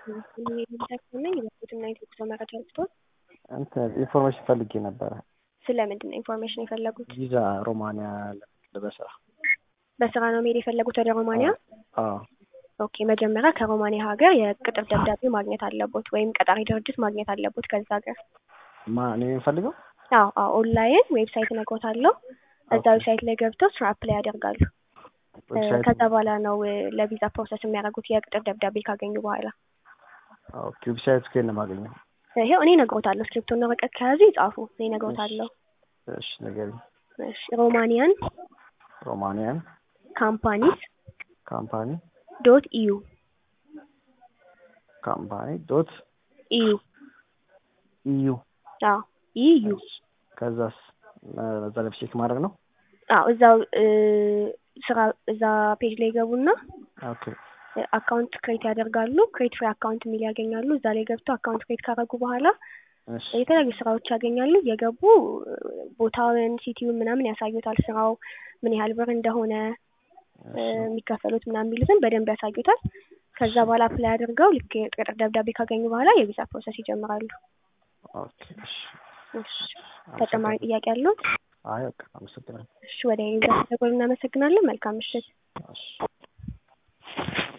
ነኝ የበኩትና የቴክስቶ መረጃ ስቶር እንትን ኢንፎርሜሽን ፈልጌ ነበረ። ስለምንድን ነው ኢንፎርሜሽን የፈለጉት? ቪዛ ሮማንያ በስራ በስራ ነው መሄድ የፈለጉት ወደ ሮማንያ? አዎ ኦኬ መጀመሪያ ከሮማንያ ሀገር የቅጥር ደብዳቤ ማግኘት አለቦት ወይም ቀጣሪ ድርጅት ማግኘት አለቦት ከዛ ሀገር። ማ እኔ የምፈልገው አዎ አዎ ኦንላይን ዌብሳይት እነግሮታለሁ። እዛ ኦኬ። ዌብሳይት ላይ ገብተው ስራ አፕላይ ያደርጋሉ። ዌብሳይት ከዛ በኋላ ነው እ፣ ለቪዛ ፕሮሰስ የሚያደርጉት የቅጥር ደብዳቤ ካገኙ በኋላ። ኦኬ። ዌብሳይት ከየት ነው የማገኘው? ይሄው እኔ እነግሮታለሁ። ስክሪፕቶና ወረቀት ከያዙ ይጻፉ። እኔ እነግሮታለሁ። እሺ ንገሪኝ። እሺ ሮማኒያን ሮማንያን ካምፓኒስ ካምፓኒ ዶት ኢዩ ካምፓኒ ዶት ኢዩ ኢዩ አዎ ኢዩ ከዛስ እ፣ እዛ ላይ ቼክ ማድረግ ነው። አዎ እዛው እ፣ ስራ እዛ ፔጅ ላይ ገቡና ኦኬ አካውንት ክሬት ያደርጋሉ። ክሬት ፍሪ አካውንት የሚል ያገኛሉ። እዛ ላይ ገብተው አካውንት ክሬት ካደረጉ በኋላ እሺ የተለያዩ ስራዎች ያገኛሉ። የገቡ ቦታውን፣ ሲቲውን ምናምን ያሳዩታል። ስራው ምን ያህል ብር እንደሆነ እ፣ የሚከፈሉት ምናምን የሚሉትን በደንብ ያሳዩታል። ከዛ በኋላ አፕላይ አድርገው ልክ የቅጥር ደብዳቤ ካገኙ በኋላ የቪዛ ፕሮሰስ ይጀምራሉ። ኦኬ እሺ እሺ ተጨማሪ ጥያቄ ያለው? አይ በቃ አመሰግናለሁ። እሺ ወደ ቪዛ ተደጎል እናመሰግናለን። መልካም ምሽት። እሺ